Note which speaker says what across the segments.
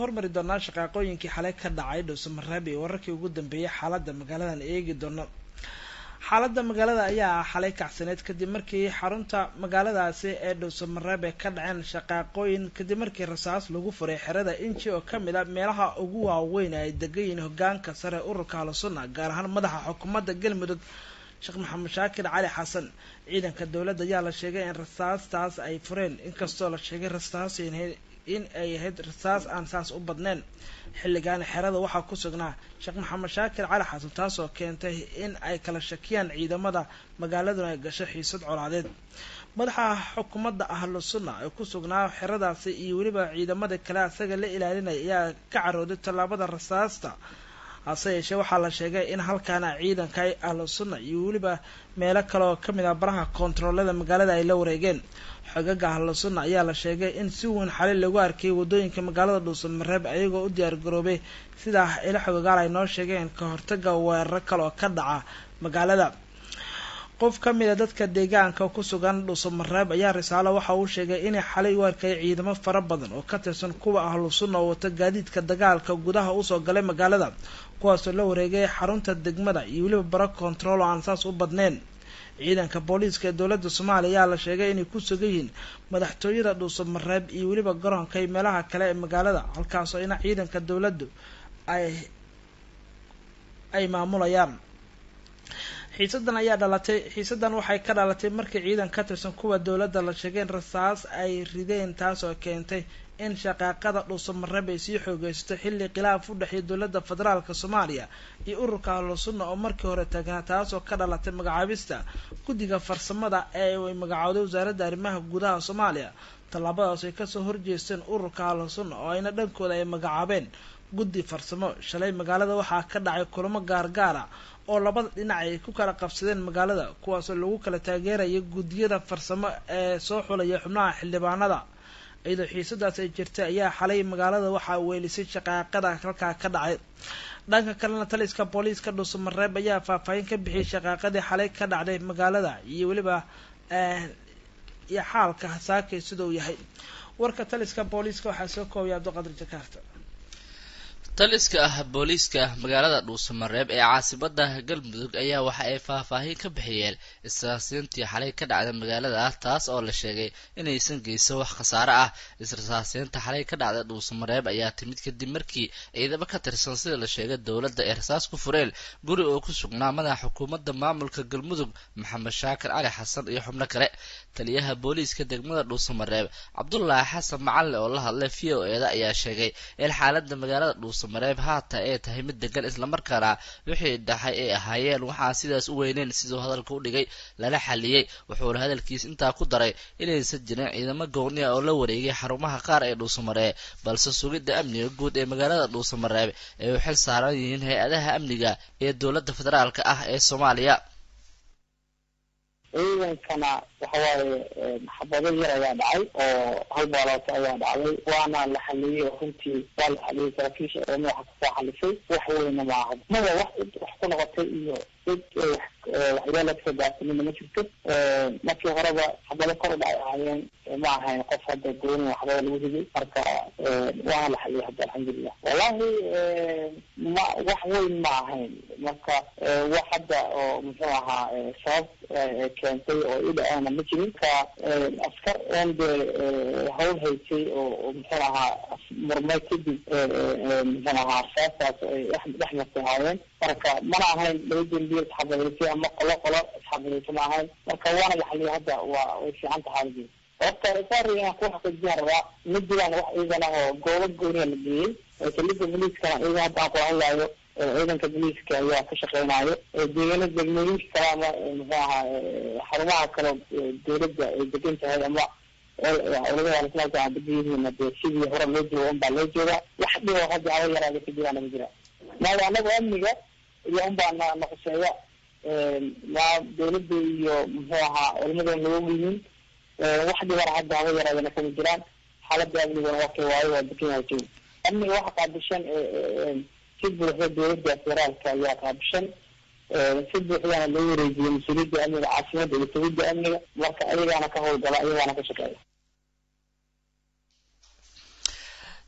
Speaker 1: hormari doonaa shaqaaqooyinkii xalay ka dhacay dhuusamareeb iyo wararkii ugu dambeeyay xaaladda magaaladan eegi doono xaaladda magaalada ayaa xalay kacsaneed kadib markii xarunta magaaladaasi ee dhuusamareeb ay ka dhaceen shaqaaqooyin kadib markii rasaas lagu furay xerada inji oo kamid a meelaha ugu waaweyn ay degan yihiin hogaanka sare ururka ahlusunna gaar ahaan madaxa xukuumadda galmudug sheekh maxamed shaakir cali xasan ciidanka dowladda ayaa la sheegay in rasaastaas ay fureen inkastoo la sheegay rasaas in ay ahayd rasaas aan saas u badneyn xilligan xerada waxaa ku sugnaa sheekh maxamed shaakir cali xasan taasoo keentay in ay kala shakiyaan ciidamada magaaladuna ay gasho xiisad colaadeed madaxa xukuumadda ahlu sunna ee ku sugnaa xeradaasi iyo weliba ciidamada kale asaga la ilaalinaya ayaa ka carooday tallaabada rasaasta hase yeeshee waxaa la sheegay in halkaana ciidanka ahlu sunna iyo weliba meelo kale oo kamid ah baraha koontaroolada magaalada ay la wareegeen xogaga ahlu sunna ayaa la sheegay in si weyn xalay lagu arkayay wadooyinka magaalada dhuusamareeb ayagoo u diyaar garoobay sidaa ilo xogagaal ay noo sheegeen ka hortaga weeraro kale oo ka dhaca magaalada qof ka mid a dadka deegaanka ku sugan dhuusamareeb ayaa risaalo waxa uu sheegay inay xalay u arkayay ciidamo fara badan oo ka tirsan kuwa ahlu sunna oo wata gaadiidka dagaalka gudaha usoo galay magaalada kuwaasoo la wareegay xarunta degmada iyo weliba bara kontarool oo aan saas u badneyn ciidanka booliiska ee dowladda soomaaliya ayaa la sheegay inay ku sugan yihiin madaxtooyada dhuusamareeb iyo weliba garoonka iyo meelaha kale ee magaalada halkaasoo ina ciidanka dowladdu ay ay maamulayaan xiisadan ayaa dhalatay xiisadan waxay ka dhalatay markii ciidan ka tirsan kuwa dowladda la sheegay in rasaas ay rideen taasoo keentay in shaqaaqada dhuusamareeb ay sii xoogeysato xilli khilaaf u dhexeeya dowladda federaalk soomaaliya iyo ururka ahlu sunna oo markii hore taagnaa taasoo ka dhalatay magacaabista guddiga farsamada ee ay magacowday wasaaradda arrimaha gudaha soomaaliya tallaabadaas ay kasoo horjeesteen ururka ahlu sunna oo ayna dhankooda ay magacaabeen guddi farsamo shalay magaalada waxaa ka dhacay kulamo gaargaara oo labada dhinac ay ku kala qabsadeen magaalada kuwaasoo lagu kala taageeraya guddiyada farsamo ee soo xulaya xubnaha xildhibaanada iyadoo xiisadaas ay jirtay ayaa xalay magaalada waxaa weelisay shaqaaqada halkaa ka dhacay dhanka kalena taliska booliiska dhuusamareeb ayaa faahfaahin ka bixiyay shaqaaqadii xalay ka dhacday magaalada iyo weliba iyo xaalka hasaakay siduu yahay warka taliska booliiska waxaa soo koobaya abdiqadir jakaarta
Speaker 2: taliska ah booliiska magaalada dhuusamareeb ee caasimada galmudug ayaa waxa ay faahfaahin ka bixiyeen israasiintii xalay ka dhacda magaalada taas oo la sheegay inaysan geysan wax khasaare ah israasiinta xalay ka dhacda dhuusamareeb ayaa timid kadib markii ciidamo ka tirsan sida la sheegay dowladda ay rasaas ku fureen guri oo ku sugnaa madaxa xukuumadda maamulka galmudug maxamed shaakir cali xasan iyo xubno kale taliyaha booliiska degmada dhuusamareeb cabdulaahi xasan macalle oo la hadlay v o eeda ayaa sheegay in xaalada magaalada dhuusamareeb haata ay tahay mid degan islamarkaana wixii dhaxay ay ahaayeen waxaa sidaas u weyneyn siduu hadalka u dhigay lala xaliyey wuxuuna hadalkiis intaa ku daray inaysan jirin ciidamo gooniya oo la wareegay xarumaha qaar ee dhuusamareeb balse sugidda amniga guud ee magaalada dhuusamareeb ay u xil saaran yihiin hay-adaha amniga ee dowladda federaalk ah ee soomaaliya
Speaker 3: ciidankana waxawaaye maxabado yar ayaa dhacay oo hal baalooto ayaa dhacday waana la xaliyey oo runtii waa la xaliyey saraakiisha ee madaxa kasoo xalisay wax weyna maaha mada wax wax ku noqotay iyo cid waxyaala kasoo gaarsanina ma jirto markii horeba xabado kor u dhacay ahaayeen ma ahayn qof hadda gooni waxbada lagu riday marka waana la xaliyey hadda alxamdulilah wallahi ma wax weyn ma ahayn marka wax hadda oo muxuu ahaa sabab keentay oo i dhaceena ma jirin ka askar oon dee hawl haysay oo muxuu ahaa murmay kadib muxuu ahaa asaastaas ay dhex martay ahaayeen marka mana ahayn laba dembiye isxabadaysay ama qolo qolo isxabadaysa ma ahayn marka waana la xaliyay hadda waa way fiican tahay xaaladii horta saari inaan ku xaqiijiyaan rabaa ma jiraan wax ciidan ah oo goobo gooniya la geeyey salida boliiskana ciidan hadda aan kula hadlaayo ciidanka boliiska ayaa ka shaqeynayo deegaana degmooyinka kale ama muxuu ahaa xarumaha kale dowladda ay degan tahay ama culamada alislaamka aan degan yihiin dee sidii hore loo jooga unbaa loo joogaa wax dhibo hadda aba yaraada ka jiraan ma jiraan maayo anaga amniga iyo unbaa na naquseeya ma dowladda iyo muxuu ahaa culamada naga yihiin wax dhibana hadda haba yaraadana kama jiraan xaalada amniguna wakay waayo waa degan yahay joog amniga waxa qaabishan si buuxda dowladda federaalka ayaa qaabishan si buuxdana loo wareejiyey mas-uuliyadda amniga caasimada iyo tawidda amniga marka ayagaana ka howlgala ayagaana ka shaqeeya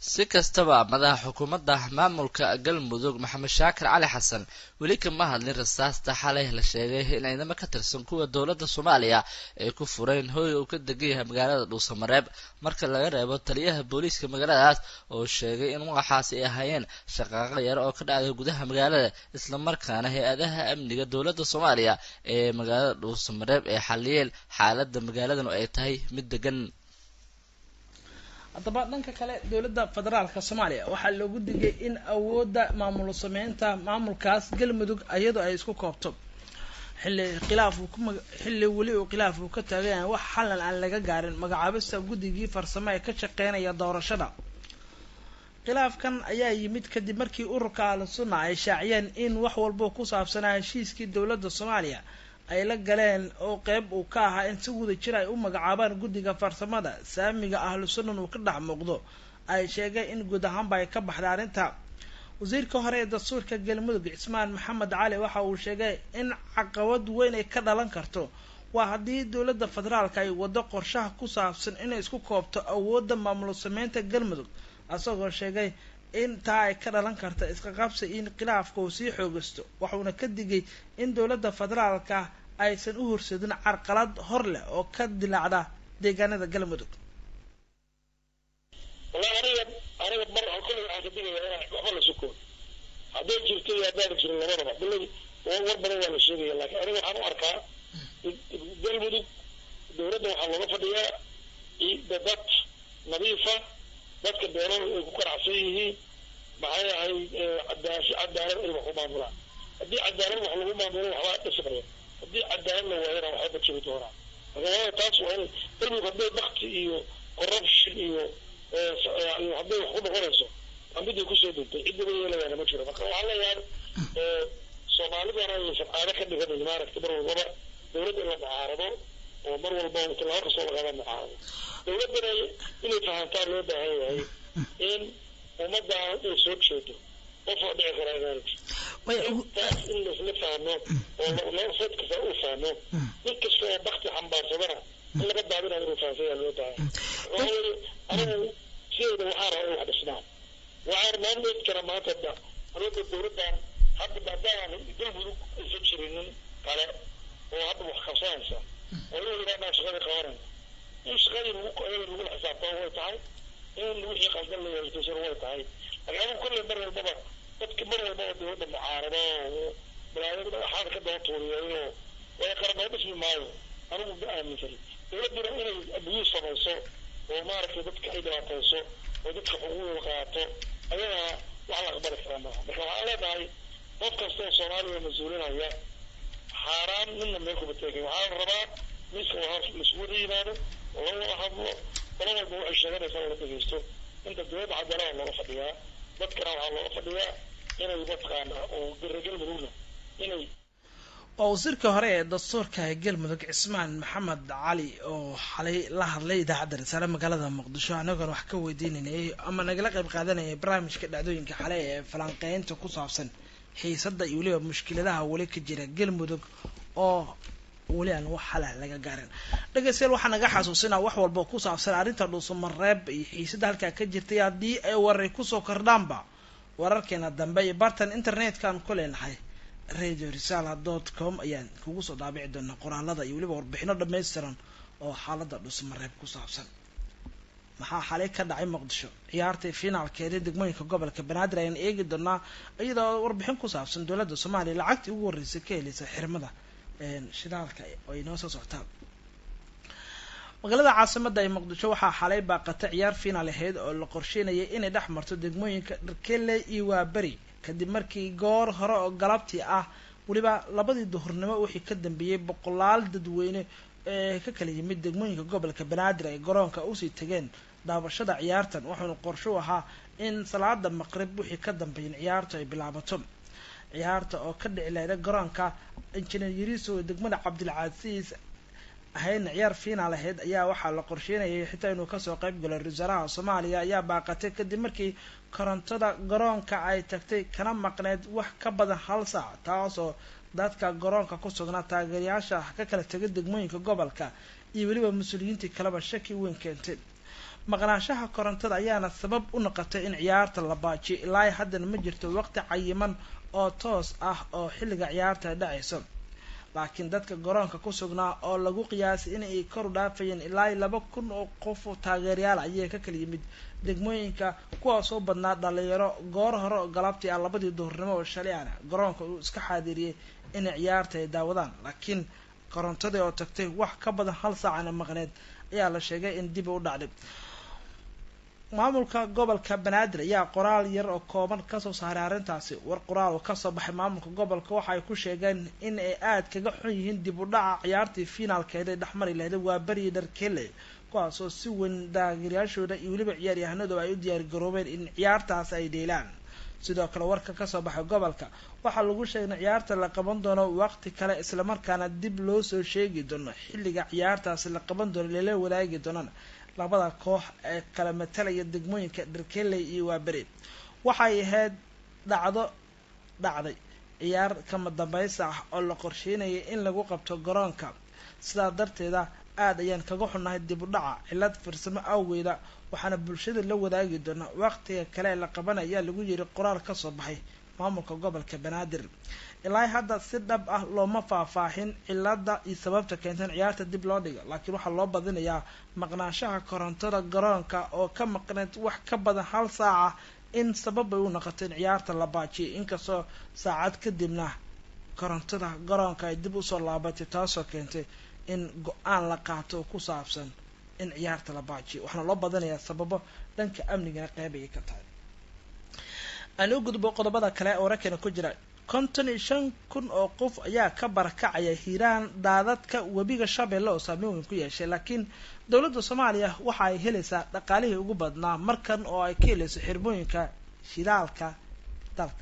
Speaker 2: si kastaba madaxa xukuumadda maamulka galmudug maxamed shaakir cali xasan weli kama hadlin rasaasta xalay la sheegay in ciidamo ka tirsan kuwa dowladda soomaaliya ay ku fureen hooyga uu ka degan yahay magaalada dhuusamareeb marka laga reebo taliyaha booliiska magaaladaas oo sheegay in waxaasi ay ahaayeen shaqaaqo yar oo ka dhacday gudaha magaalada islamarkaana hay-adaha amniga dowladda soomaaliya ee magaalada dhuusamareeb ay xaliyeen xaaladda magaaladanu ay tahay mid degan
Speaker 1: haddaba dhanka kale dowladda federaalka soomaaliya waxaa loogu digay in awoodda maamul sameynta maamulkaas galmudug iyadoo ay isku koobto xilli khilaaf uu ku xilli weli uu khilaaf uu ka taagan yahay wax xalan aan laga gaarin magacaabista guddigii farsamo ee ka shaqeynaya doorashada khilaafkan ayaa yimid kadib markii ururka ahlu sunna ay shaaciyeen in wax walba ku saabsanaa heshiiskii dowladda soomaaliya ay la galeen oo qeyb uu ka ahaa in si wada jir ay u magacaabaan guddiga farsamada saamiga ahlu sunnan uu ka dhex muuqdo ay sheegeen in guud ahaanba ay ka baxday arrinta wasiirka hore ee dastuurka galmudug cismaan maxamed cali waxa uu sheegay in caqabad weyn ay ka dhalan karto waa haddii dowladda federaalka ay waddo qorshaha ku saabsan inay isku koobto awoodda maamul sameynta galmudug isagoo sheegay in taa ay ka dhalan karta isqaqabsi in khilaafka uu sii xoogasto waxuuna ka digay in dowladda federaalka aysan u horseedin carqalad hor leh oo ka dilaacda deegaanada galmudug
Speaker 4: wallahi aniga aniga mar kolley waxaan ka digaya inaan waxba la suko hadday jirto iyo haddaan jirin labadaba bilay war badan waa la sheegaya laakiin aniga waxaan u arkaa galmudug dowladda waxaa looga fadhiyaa dad nadiifa dadka beeladu ay ku qanacsan yihiin maxay ahayd cadaasi cadaalad ay wax ku maamulaan haddii cadaalad wax lagu maamulo waxbaa dhismaya haddii cadaalad la waayana waxba ma jiri doonaa marka waaya taas waa in galmudug hadday bakti iyo corruption iyo hadday wax ku noqonayso waa midii kusoo degtay ciddaba yeelayaana ma jiro marka waxaan leeyahay soomaalidana aysan caado ka dhiganin maaragta mar walbaba dowladda in la mucaarado oo mar walba tallaabo kastoo lagala mucaarado dowladdana inay fahantaan loo baahan yahay in ummaddan ay soo jeedo qof oo dhici kara inaanti taas in laisla fahmo oo laba fed kasta uu fahmo mid kasta oo bakti xambaarsadana in laga daadinayo inuu fahansan yahay loo baahan waxaa yiri anigu sideeda waxaa raba in wax dhisnaan waxaan maamleed kara maanta da aniga dowladdan hadda maadaama galmudug aysan jirinin kale oo hadda wax qabsanaysa oo inuu yidhahdaan shaqadii qabanayna in shaqadii lagu lagula xisaabtamo way tahay in wixii qaldan la yeeltaysana way tahay laakiin anigu kolley mar walbaba dadka mar walbaba dowladda mucaarado oo balaayada waxaada ka daba tuuriyeeyo way qaranoo dhismi maayo anigu ma aaminsan dowladduna inay abiyuu samayso oo maaragtay dadka ay dhibaatayso oo dadka xuquuqdooda qaato ayadana wax la aqbali karaa maaha marka waxaan leedahay qof kasta oo soomaaliya mas-uulinaya xaaraan midna meel kuma teegin waxaa la rabaa miiska waa laisugu wada yimaado oo la wada hadlo qolo walba waxay sheeganaysaa la dhegeysto inta dowladda cadaalada looga fadhiyaa dadkana waxaa looga fadhiyaa inay mataqaana oo garagal mudugna inay
Speaker 1: waa wasiirka hore ee dastuurka ee galmudug cismaan maxamed cali oo xalay la hadlay idaacadda risaale magaalada muqdisho anagoon wax ka weydiinanayay ama nagala qayb qaadanayay barnaamijka dhacdooyinka xale ee falanqeynta ku saabsan xiisadda iyo weliba mushkiladaha weli ka jira galmudug oo weli aan wax xala laga gaarin dhegeystayaal waxaa naga xasuusinaa wax walba ku saabsan arrinta dhuusamareeb iyo xiisadda halkaa ka jirtay haddii ay waray kusoo kordhaanba wararkeena dambe iyo bartan internet-kaan ku leenahay radio risala dot com ayaan kugu soo daabici doonaa qoraalada iyo weliba warbixino dhammaystiran oo xaaladda dhuusamareeb ku saabsan maxaa xalay ka dhacay muqdisho ciyaartii finaalkeedii degmooyinka gobolka banaadir ayaan eegi doonaa iyadoo warbixin ku saabsan dowladda soomaaliya lacagtii ugu horreysay ka heleysa xirmada shidaalka oo ay noo soo socotaan magaalada caasimada ee muqdisho waxaa xalay baaqatay ciyaar finaal ahayd oo la qorsheynayay inay dhex marto degmooyinka dharkele iyo waaberi kadib markii goor hore oo galabtii ah weliba labadii duhurnimo wixii ka dambeeyey boqolaal dadweyne ee ka kala yimid degmooyinka gobolka banaadir ay garoonka usii tageen daabashada ciyaartan wuxuuna qorsho ahaa in salaada maqrib wixii ka dambeeyen ciyaartu ay bilaabato ciyaarta oo ka dhici lahda garoonka injineer yariso ee degmada cabdilcasiis ahaydna ciyaar finaal ahayd ayaa waxaa la qorsheynayay xitaa inuu kasoo qayb galo ra-iisaalaha soomaaliya ayaa baaqatay kadib markii korontada garoonka ay tagtay kana maqneyd wax ka badan hal saac taasoo dadka garoonka ku sugnaa taageerayaasha ka kala tegay degmooyinka gobolka iyo weliba mas-uuliyiintii kaleba shaki weyn keentay maqnaanshaha korontada ayaana sabab u noqotay in ciyaarta la baajiyo ilaa haddana ma jirto waqti cayiman oo toos ah oo xilliga ciyaarta dhacayso laakiin dadka garoonka ku sugnaa oo lagu qiyaasay inay kor u dhaafayeen ilaa laba kun oo qof oo taageerayaal ayay ka kala yimid degmooyinka kuwaas oo badnaa dhalinyaro goor hore oo galabtii ah labadii duhurnimo oo shalay ana garoonka uu iska xaadiriyey inay ciyaarta ay daawadaan laakiin korontadii oo tagtay wax ka badan hal saacana maqneed ayaa la sheegay in dib u dhacday maamulka gobolka banaadir ayaa qoraal yar oo kooban kasoo saaray arrintaasi war qoraal oo kasoo baxay maamulka gobolka waxa ay ku sheegeen in ay aada kaga xun yihiin dib u dhaca ciyaartii finaalkeeda ee dhexmari lahday waa beriyi dharkele kuwaasoo si weyn taageerayaashooda iyo weliba ciyaaryahanadooda ay u diyaargaroobeen in ciyaartaas ay dheelaan sidoo kale warka kasoo baxay gobolka waxaa lagu sheegay in ciyaarta la qaban doono waqti kale islamarkaana dib loo soo sheegi doono xilliga ciyaartaasi la qaban doono lala wadaagi doonana labada koox ee kala matalaya degmooyinka dharkeley iyo waaberi waxay ahayd dhacdo dhacday ciyaar kama dambaysa ah oo la qorsheynayay in lagu qabto garoonka sidaa darteeda aada ayaan kaga xunnahay dib u dhaca cilad farsamo awgeeda waxaana bulshada la wadaagi doonaa waqtiga kale ee la qabanaya lagu yiri qoraal kasoo baxay maamulka gobolka banaadir ilaa hadda si dhab ah looma faahfaahin cilada iyo sababta keenten ciyaarta dib loo dhigo laakiin waxaa loo badinayaa maqnaanshaha korontada garoonka oo ka maqneed wax ka badan hal saaca in sababay u noqotay in ciyaarta la baajiyay inkastoo saacad kadibna korontada garoonka ay dib usoo laabatay taasoo keentay in go-aan la qaato ku saabsan in ciyaarta la baajiyo waxaana loo badinayaa sababo dhanka amnigana qeyb ayay ka tahay aan u gudbo qodobada kale oo rakana ku jira konton iyo shan kun oo qof ayaa ka barakacaya hiiraan daadadka webiga shabeelle oo saameyn weyn ku yeeshay laakiin dowladda soomaaliya waxa ay helaysaa dhaqaalihii ugu badnaa markan oo ay ka helayso xirmooyinka shidaalka dalka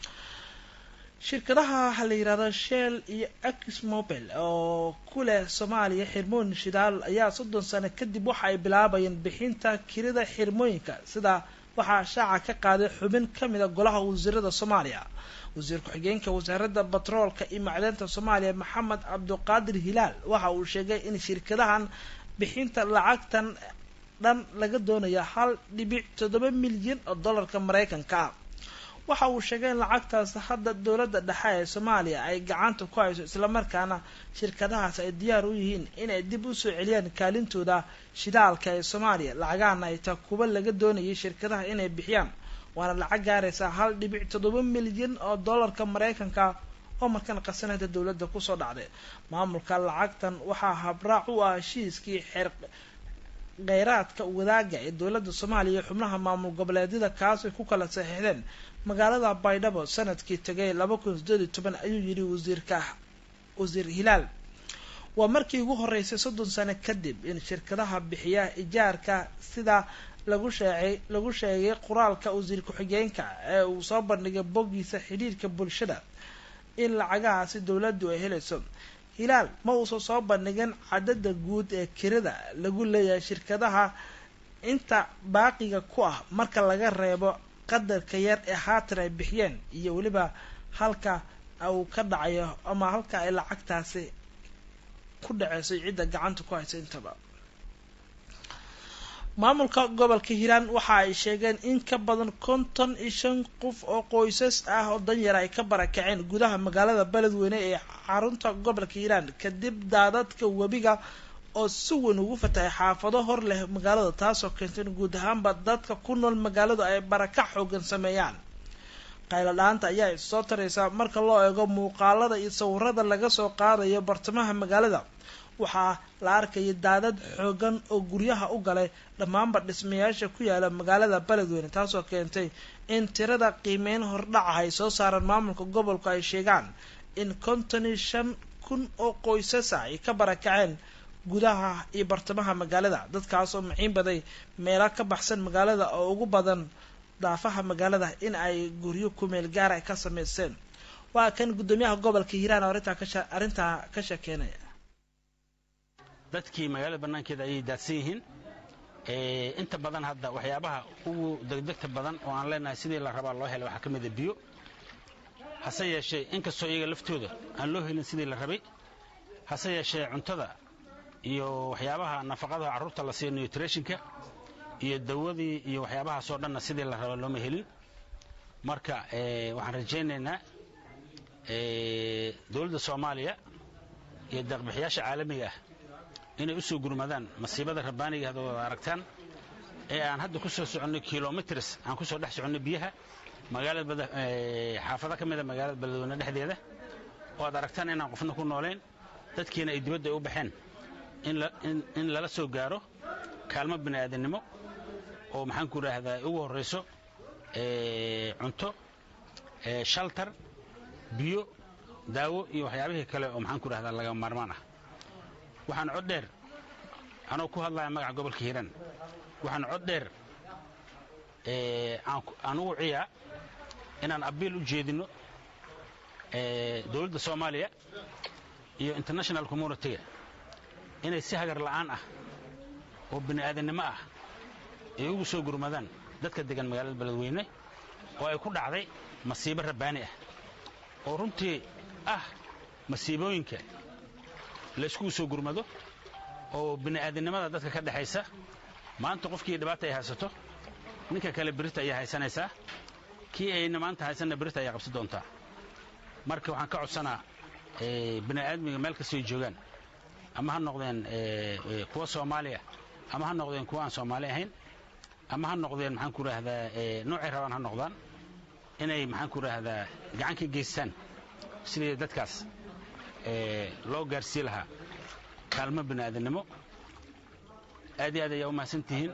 Speaker 1: shirkadaha la yirahdo shell iyo axmobile oo ku leh soomaaliya xirmooyin shidaal ayaa soddon sano kadib waxa ay bilaabayeen bixinta kirida xirmooyinka sida waxaa shaaca ka qaaday xubin kamid a golaha wasiirada soomaaliya wasiir ku-xigeenka wasaaradda batroolka iyo macdanta soomaaliya maxamed cabduqaadir hilaal waxa uu sheegay in shirkadahan bixinta lacagtan dhan laga doonaya hal dhibic toddoba milyan oo dollarka mareykanka ah waxa uu sheegay in lacagtaas hadda dowladda dhexe ee soomaaliya ay gacanta ku hayso islamarkaana shirkadahaas ay diyaar u yihiin inay dib usoo celiyaan kaalintooda shidaalka ee soomaaliya lacagahana ay taa kuba laga doonayay shirkadaha inay bixiyaan waana lacag gaaraysaa hal dhibic toddoba milyan oo dollarka mareykanka oo markan qasanada dowladda kusoo dhacday maamulka lacagtan waxaa habraac u ah heshiiskii xeer kheyraadka wadaaga ee dowladda soomaaliya iyo xubnaha maamul goboleedyada kaasay ku kala saxiixdeen magaalada baydhabo sanadkii tagay laba kun sideed iyo toban ayuu yidhi wasiirka wasiir hilaal waa markii ugu horeysay soddon sano kadib in shirkadaha bixiya ijaarka sida lagu sheegay lagu sheegay qoraalka wasiir ku-xigeenka ee uu soo bandhigay boggiisa xidhiirka bulshada in lacagahaasi dowladdu ay helayso hilaal ma uusan soo bandhigin cadada guud ee kirada lagu leeyahay shirkadaha inta baaqiga ku ah marka laga reebo qadarka yar ee haatan ay bixiyeen iyo weliba halka uu ka dhacayo ama halka ay lacagtaasi ku dhaceyso cidda gacanta ku haysa intaba maamulka gobolka hiiraan waxa ay sheegeen in ka badan konton iyo shan qof oo qoysas ah oo danyar ay ka barakaceen gudaha magaalada beledweyne ee xarunta gobolka hiiraan kadib daadadka webiga oo si weyn ugu fatahay xaafado hor leh magaalada taasoo keentay in guud ahaanba dadka ku nool magaaladu ay barakac xoogan sameeyaan qaylo dhaanta ayaa issoo taraysaa marka loo eego muuqaalada iyo sawirada laga soo qaadayo bartamaha magaalada waxaa la arkayay daadad xoogan oo guryaha u galay dhammaanba dhismayaasha ku yaala magaalada beledweyne taasoo keentay in tirada qiimeyn hordhaca ay soo saaraan maamulka gobolku ay sheegaan in konton iyo shan kun oo qoysasa ay ka barakaceen gudaha iyo bartamaha magaalada dadkaasoo maciin baday meelo ka baxsan magaalada oo ugu badan daafaha magaalada in ay guryo kumeel gaar ay ka sameysteen waa kan guddoomiyaha gobolka hiiraan oo arrintaa kasha arrintaa ka sheekeynaya
Speaker 5: dadkii magaalada bannaankeeda ayay daadsan yihiin inta badan hadda waxyaabaha ugu degdegta badan oo aan leenahay sidii la rabaa loo helay waxaa ka mida biyo hase yeeshee inkastoo iyaga laftooda aan loo helin sidii la rabay hase yeeshee cuntada iyo waxyaabaha nafaqadaha carruurta la siiyo nutritionka iyo dawadii iyo waxyaabahaas oo dhanna sidii la raba looma helin marka waxaan rajaynaynaa dowladda soomaaliya iyo deeqbixiyaasha caalamiga ah inay u soo gurmadaan masiibada rabbaaniga hadda wada aragtaan ee aan hadda ku soo soconnay kilomitrs aan ku soo dhex soconnay biyaha magaalada xaafado ka mida magaalada beledweyne dhexdeeda oo aad aragtaan inaan qofna ku noolayn dadkiina ay dibadda u baxeen in lala soo gaaro kaalmo bini aadannimo oo maxaan ku idhaahdaa ugu horrayso cunto shaltar biyo daawo iyo waxyaabihii kale oo maxaan ku idhahdaa laga maarmaan ah waxaan cod dheer anoo ku hadlaya magaca gobolka hiiraan waxaan cod dheer aan ugu ciyaa inaan abiil u jeedinno dowladda soomaaliya iyo international communitiga inay si hagar la'aan ah oo bini aadannimo ah ay ugu soo gurmadaan dadka degan magaalada beledweyne oo ay ku dhacday masiibo rabbaani ah oo runtii ah masiibooyinka layskugu soo gurmado oo bini aadannimada dadka ka dhexaysa maanta qofkii dhibaata ay haysato ninka kale birita ayaa haysanaysaa kii ayna maanta haysanna birita ayaa qabsan doontaa marka waxaan ka codsanaa bini aadmiga meel kastay joogaan ama ha noqdeen kuwa soomaaliya ama ha noqdeen kuwa aan soomaali ahayn ama ha noqdeen maxaan ku idhaahdaa noocay rabaan ha noqdaan inay maxaan ku idhaahdaa gacan ka geystaan sidii dadkaas loo gaarsii lahaa kaalmo bini aadannimo aad iyo aad ayaa u mahadsan tihiin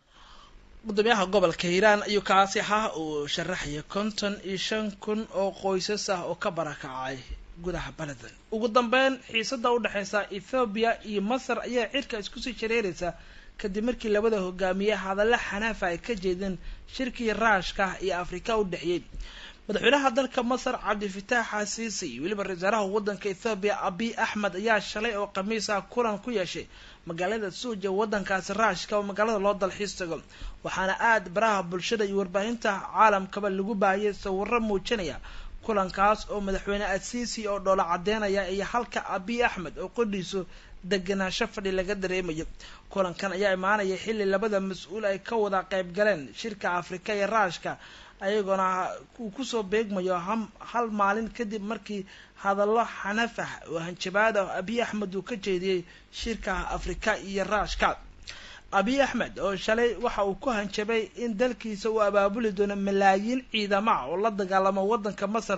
Speaker 1: gudoomiyaha gobolka hiiraan ayuu kaasi ahaa uu sharaxaya konton iyo shan kun oo qoysas ah oo ka barakacay gudaha beledan ugu dambeyn xiisada udhexeysa ethoobiya iyo masar ayaa cirka iskusii shareeraysa kadib markii labada hogaamiye hadalla xanaafa ay ka jeedeen shirkii raashka iyo afrika u dhexeeyey madaxweynaha dalka masar cabdifitaax xasiisi iyo weliba ra-iisaaraha waddanka ethoobiya abiy axmed ayaa shalay oo khamiis ah kulan ku yeeshay magaalada suuja waddankaasi raashka oo magaalada loo dalxiis tago waxaana aada baraha bulshada iyo warbaahinta caalamkaba lagu baahiyay sawiro muujinaya kulankaas oo madaxweyne asiisi oo dhoola cadeynaya iyo halka abiy axmed oo qodhiisu deganaansho fadhi laga dareemayo kulankan ayaa imaanaya xilli labada mas-uul ay ka wada qayb galeen shirka afrika iyo raashka ayagoona uu kusoo beegmayo hal maalin kadib markii hadallo xanafah oo hanjabaad ah abiy axmed uu ka jeediyey shirka afrika iyo raashka abiy axmed oo shalay waxa uu ku hanjabay in dalkiisa uu abaabuli doono malaayiin ciidamo ah oo la dagaalamo waddanka masar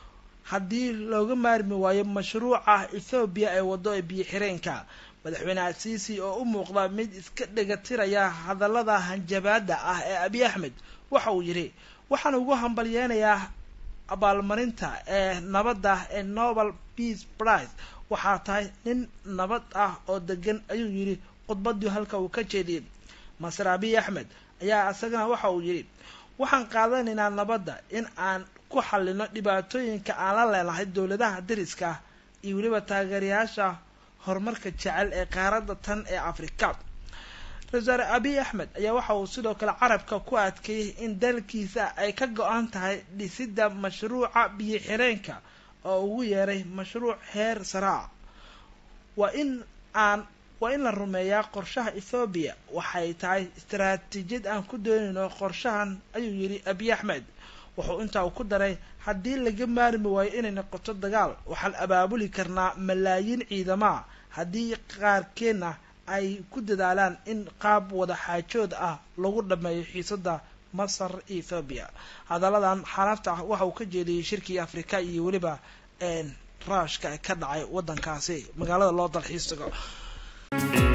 Speaker 1: haddii looga maarmi waayo mashruuca ethoobiya ee waddo ee biyo xireenka madaxweyne asiisi oo u muuqda mid iska dhegatiraya hadallada hanjabaada ah ee abiy axmed waxa uu yidhi waxaan ugu hambalyeynayaa abaalmarinta ee nabadda ee nobel peace prize waxaa tahay nin nabad ah oo degan ayuu yidhi khudbadii halka uu ka jeediyey masar abiy axmed ayaa isagana waxa uu yidhi waxaan qaadanaynaa nabadda in aan ku xallino dhibaatooyinka aan la leenahay dowladaha dariska ah iyo weliba taageerayaasha horumarka jecel ee qaaradda tan ee afrika ra-iisaare abiy axmed ayaa waxa uu sidoo kale carabka ku adkeeyey in dalkiisa ay ka go-an tahay dhisidda mashruuca biyo xireenka oo ugu yeeray mashruuc heer saraa waa in aan waa in la rumeeyaa qorshaha ethoobiya waxay tahay istaraatiijiyad aan ku doonayno qorshahan ayuu yidhi abiy axmed wuxuu intaa uu ku daray haddii laga maarmi waayo inay noqoto dagaal waxaan abaabuli karnaa malaayiin ciidamaha haddii qaarkeenna ay ku dadaalaan in qaab wada xaajood ah lagu dhameeyo xiisada masar ethoobiya hadalladan xanaafta ah waxa uu ka jeediyey shirkii afrika iyo weliba raashka ka dhacay waddankaasi magaalada loo dalxiis tago